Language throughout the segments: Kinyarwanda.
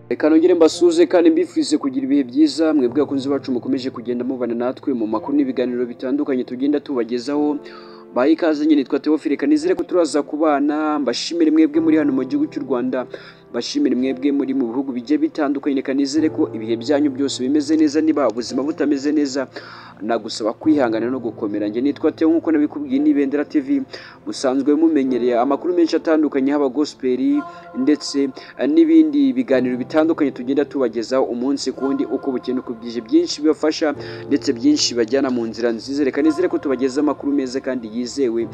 reka nongere mbasuze kandi mbifurize kugira ibihe byiza mwebwe abakunzi bacu mukomeje kugenda mubana natwe mu makuru n'ibiganiro bitandukanye tugenda tubagezaho baha ikaze nyine twa teofile kanizere ko turaza kubana mbashimire mwebwe muri hano mu gihugu cy'u rwanda mbashimire mwebwe muri mu bihugu bigiye bitandukanye reka nizere ko ibihe byanyu byose bimeze neza niba ubuzima butameze neza nagusaba kwihangana no gukomera njye nitwa teo nk'uko nabikubwiye n'ibendera tv musanzwe mumenyereye amakuru menshi atandukanye haba gosperi ndetse n'ibindi biganiro bitandukanye tugenda tubagezaho umunsi ku wundi uko bukeye uko bwije byinshi bibafasha ndetse byinshi bajyana mu nzira nziza reka nizere ko tubagezaho amakuru meza kandi yizewe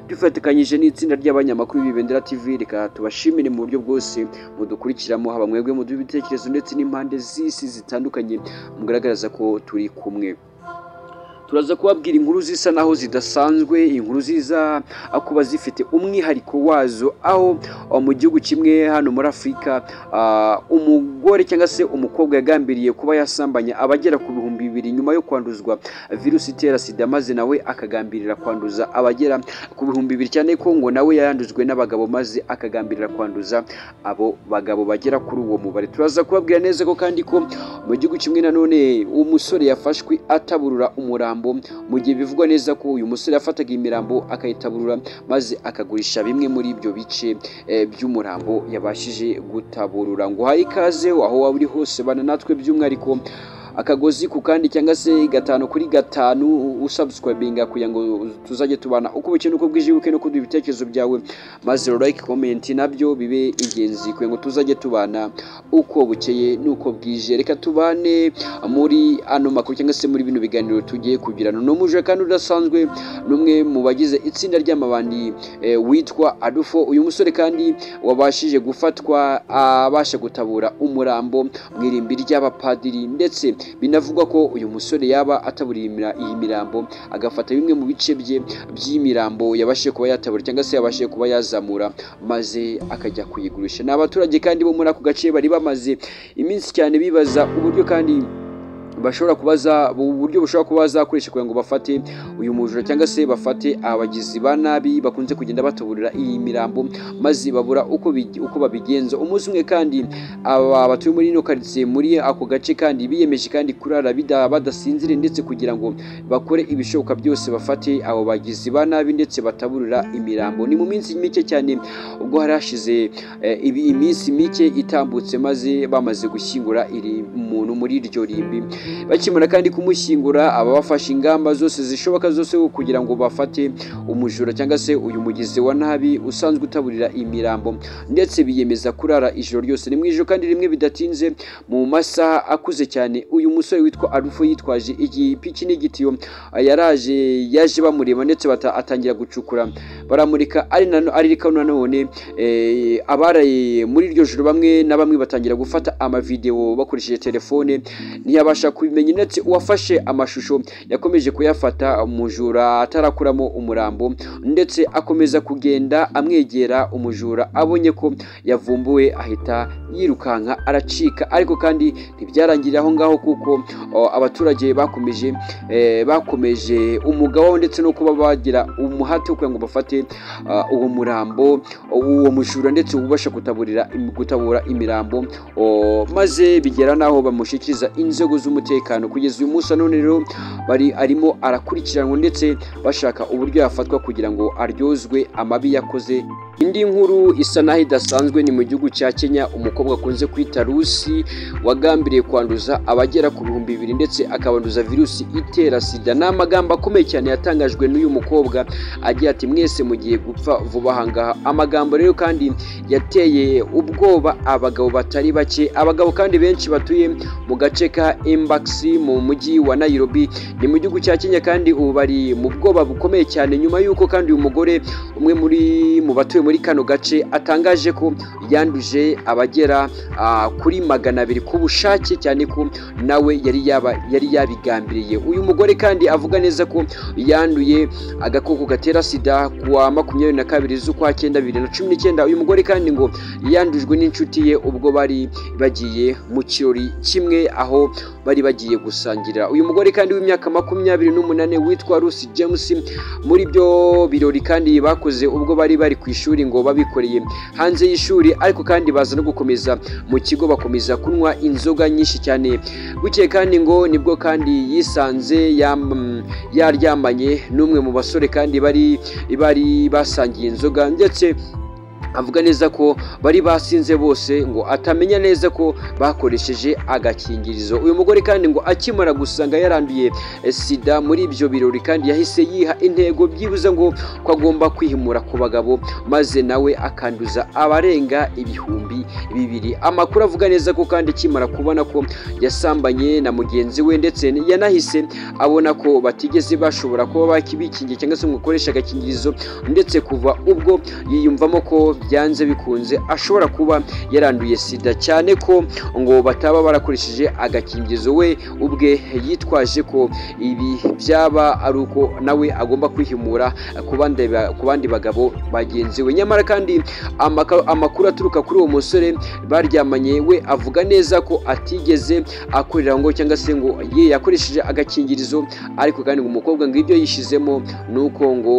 dufatikanyije n'itsinda ry'abanyamakuru b'ibendera tv reka tubashimire mu buryo bwose mudukurikiramo haba mwebwe muduha ibitekerezo ndetse n'impande z'isi zitandukanye mugaragaza ko turi kumwe turaza kubabwira inkuru zisa naho zidasanzwe inkuru ziza kuba zifite umwihariko wazo aho mu gihugu kimwe hano muri afurika umugore cyangwa se umukobwa yagambiriye kuba yasambanya abagera ku bihumbi bibiri nyuma yo kwanduzwa virusi itera sida maze nawe akagambirira kwanduza abagera ku bihumbi bibiri cyane ko ngo nawe yandujwe n'abagabo maze akagambirira kwanduza abo bagabo bagera kuri uwo mubare turaza kubabwira neza ko kandi ko mu gihugu kimwe nanone umusore yafashwe ataburura umurambo mu gihe bivugwa neza ko uyu musore yafataga imirambo akayitaburura maze akagurisha bimwe muri ibyo bice by'umurambo yabashije gutaburura ngo uhaye ikaze aho waba uri hose bana natwe by'umwihariko akagozi ku kandi cyangwa se gatanu kuri gatanu usabusikwabinga kugira ngo tuzajye tubana uko bukeye uko bwije uko kuduha ibitekerezo byawe maze like komenti nabyo bibe ingenzi kugira ngo tuzajye tubana uko bukeye n'uko bwije reka tubane muri ano makuru cyangwa se muri bino biganiro tugiye kugirana ni umuje kandi udasanzwe n'umwe mu bagize itsinda ry'amabandi witwa adufo uyu musore kandi wabashije gufatwa abasha gutabura umurambo mu irimbi ry'abapadiri ndetse binavugwa ko uyu musore yaba ataburira iyi mirambo agafata bimwe mu bice bye by'imirambo yabashije kuba yatabura cyangwa se yabashije kuba yazamura maze akajya kuyigurisha ni abaturage kandi bo muri ako gace bari bamaze iminsi cyane bibaza uburyo kandi bashobora kubaza uburyo bushobora kuba bazakoresha kugira ngo bafate uyu mujura cyangwa se bafate abagizi ba nabi bakunze kugenda batuburira iyi mirambo maze babura uko uko babigenza umunsi umwe kandi aba batuye muri ino karitsiye muri ako gace kandi biyemeje kandi kurara badasinzire ndetse kugira ngo bakore ibishoboka byose bafate abo bagizi ba nabi ndetse bataburira imirambo ni mu minsi mike cyane ubwo hari hashize iminsi mike itambutse maze bamaze gushyingura iri muntu muri iryo rimbi bakimara kandi kumushyingura aba bafashe ingamba zose zishoboka zose kugira ngo bafate umujura cyangwa se uyu mugizi wa nabi usanzwe utaburira imirambo ndetse biyemeza kurara ijoro ryose ni mu ijoro kandi rimwe bidatinze mu masaha akuze cyane uyu musore witwa arufu yitwaje igipiki n'igitiyo yaraje yaje bamureba ndetse atangira gucukura baramurika aririka nanone abaraye muri iryo joro bamwe na bamwe batangira gufata amavidewo bakoresheje telefone ntiyabasha kubimenya ndetse uwafashe amashusho yakomeje kuyafata umujura atarakuramo umurambo ndetse akomeza kugenda amwegera umujura abonye ko yavumbuwe ahita yirukanka aracika ariko kandi ntibyarangirira aho ngaho kuko abaturage bakomeje bakomeje umugabo ndetse no kuba bagira umuhate kugira ngo bafate uwo murambo uwo mujura ndetse ubasha kutaburira gutabura imirambo maze bigera n'aho bamushyikiriza inzego z'umutekano kugeza uyu munsi none rero bari arimo arakurikiranwa ndetse bashaka uburyo yafatwa kugira ngo aryozwe amabi yakoze indi nkuru isa naho idasanzwe ni mu gihugu cya kenya umukobwa akunze kwita rusi wagambiriye kwanduza abagera ku bihumbi bibiri ndetse akabanduza virusi itera sida ni amagambo akomeye cyane yatangajwe n'uyu mukobwa agira ati mwese mugiye gupfa vuba ahangaha amagambo rero kandi yateye ubwoba abagabo batari bake abagabo kandi benshi batuye mu gace ka imbagisi mu mujyi wa nayirobi ni mu gihugu cya kenya kandi ubu bari mu bwoba bukomeye cyane nyuma y'uko kandi uyu mugore umwe muri mu batuye muri kano gace atangaje ko yanduje abagera kuri magana abiri ku bushake cyane ko nawe yari yaba yari yabigambiriye uyu mugore kandi avuga neza ko yanduye agakoko gatera sida ku wa makumyabiri na kabiri z'ukwa cyenda bibiri na cumi n'icyenda uyu mugore kandi ngo yandujwe n'inshuti ye ubwo bari bagiye mu kirori kimwe aho bari bagiye gusangira uyu mugore kandi w'imyaka makumyabiri n'umunani witwa rusi james muri byo birori kandi bakoze ubwo bari bari ku ishuri ishuri ngo babikoreye hanze y'ishuri ariko kandi baza no gukomeza mu kigo bakomeza kunywa inzoga nyinshi cyane bukeye kandi ngo nibwo kandi yisanze yam- yaryamanye n'umwe mu basore kandi bari bari basangiye inzoga ndetse avuga neza ko bari basinze bose ngo atamenya neza ko bakoresheje agakingirizo uyu mugore kandi ngo akimara gusanga yaranduye eh, sida muri ibyo birori kandi yahise yiha intego byibuze ngo ko agomba kwihimura ku bagabo maze nawe akanduza abarenga ibihumbi bibiri amakuru avuga neza ko kandi akimara kubona ko yasambanye na mugenzi we ndetse yanahise abona ko batigeze bashobora kuba bakibikingiye cyangwa se ngo ukoreshe agakingirizo ndetse kuva ubwo yiyumvamo ko byanze bikunze ashobora kuba yaranduye sida cyane ko ngo bataba barakoresheje agakingirizo we ubwe yitwaje ko ibi byaba ari uko nawe agomba kwihimura ku bandi ba- ku bandi bagabo bagenzi we nyamara kandi amaka- amakuru aturuka kuri uwo musore baryamanye we avuga neza ko atigeze akorera ngo cyangwa se ngo ye yakoresheje agakingirizo ariko kandi ngo umukobwa ngo ibyo yishizemo ni uko ngo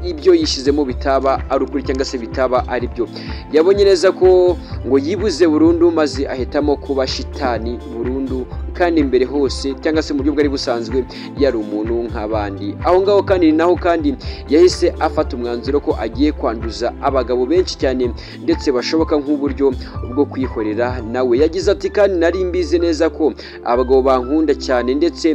ibyo yishyizemo bitaba ari ukuri cyangwa se bitaba ari byo yabonye neza ko ngo yibuze burundu maze ahitamo kuba shitani burundu kandi mbere hose cyangwa se mu buryo bwari busanzwe yari umuntu nk'abandi aho ngaho kandi ni naho kandi yahise afata umwanzuro ko agiye kwanduza abagabo benshi cyane ndetse bashoboka nk'uburyo bwo kwikorera nawe yagize ati kandi nari mbizi neza ko abagabo bankunda cyane ndetse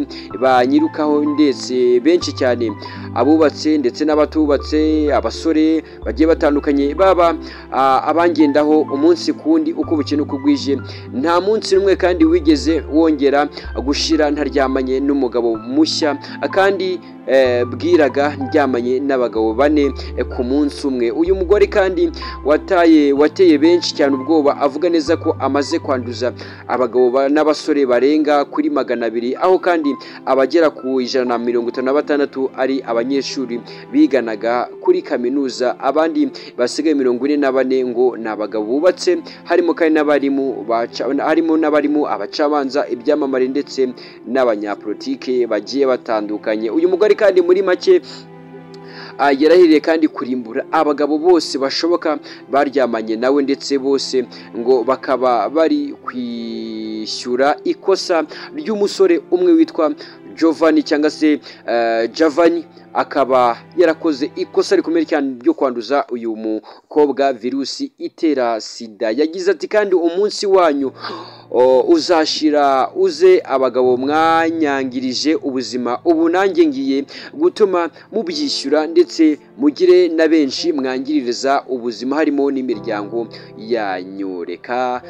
banyirukaho ndetse benshi cyane abubatse ndetse n'abatubatse abasore bagiye batandukanye baba ah, abangendaho umunsi ku wundi uko bukeye uko bwije nta munsi n'umwe kandi wigeze wongera gushira ntaryamanye n'umugabo mushya kandi eh, bwiraga ndyamanye n'abagabo bane eh, ku munsi umwe uyu mugore kandi wataye wateye benshi cyane ubwoba avuga neza ko amaze kwanduza abagabo ba- n'abasore barenga kuri magana abiri aho kandi abagera ku ijana na mirongo itanu na batandatu ari abanyeshuri biganaga kuri kaminuza abandi basigaye mirongo ine na bane ngo ni abagabo bubatse harimo kandi n'abarimu baca- harimo n'abarimu abacabanza ibyamamare ndetse n'abanyapolitike bagiye batandukanye uyu mugore kandi muri make ah, yarahiriye kandi kurimbura abagabo bose bashoboka baryamanye nawe ndetse bose ngo bakaba bari kwishyura ikosa ry'umusore umwe witwa Giovanni cyangwa se eh, Javani akaba yarakoze ikosa rikomeye cyane ryo kwanduza uyu mukobwa virusi itera sida yagize ati kandi umunsi wanyu o, uzashira uze abagabo mwanyangirije ubuzima ubu nanjye ngiye gutuma mubyishyura ndetse mugire na benshi mwangiririza ubuzima harimo n'imiryango yanyu reka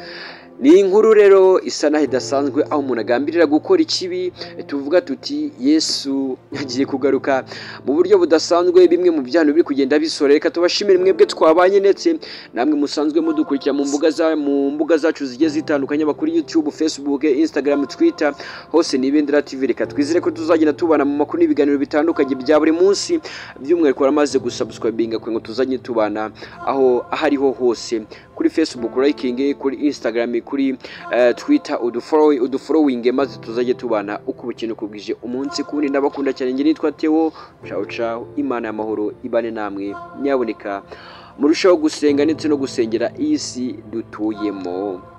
ni inkuru rero isa naho idasanzwe aho umuntu agambirira gukora ikibi tuvuga tuti yesu agiye kugaruka mu buryo budasanzwe bimwe mu byano biri kugenda bisora reka tubashimire mwebwe twabanye ndetse namwe musanzwe mudukurikira mu mbuga za mu mbuga zacu zigiye zitandukanye aba kuri youtube facebook instagram twitter hose ni ibendera tv reka twizere ko tuzagenda tubana mu makuru n'ibiganiro bitandukanye bya buri munsi by'umwihariko waramaze gusubscribinga kugira ngo tuzajye tubana aho aho ariho hose kuri facebook liking kuri instagram kuri eh, twitter udufollow udufollowing maze tuzajye tubana uko ubukene uko bwije umunsi kundi ndabakunda cyane njye nitwa Theo ciao ciao imana y'amahoro ibane namwe nyaboneka murushaho gusenga ndetse no gusengera iyi si dutuyemo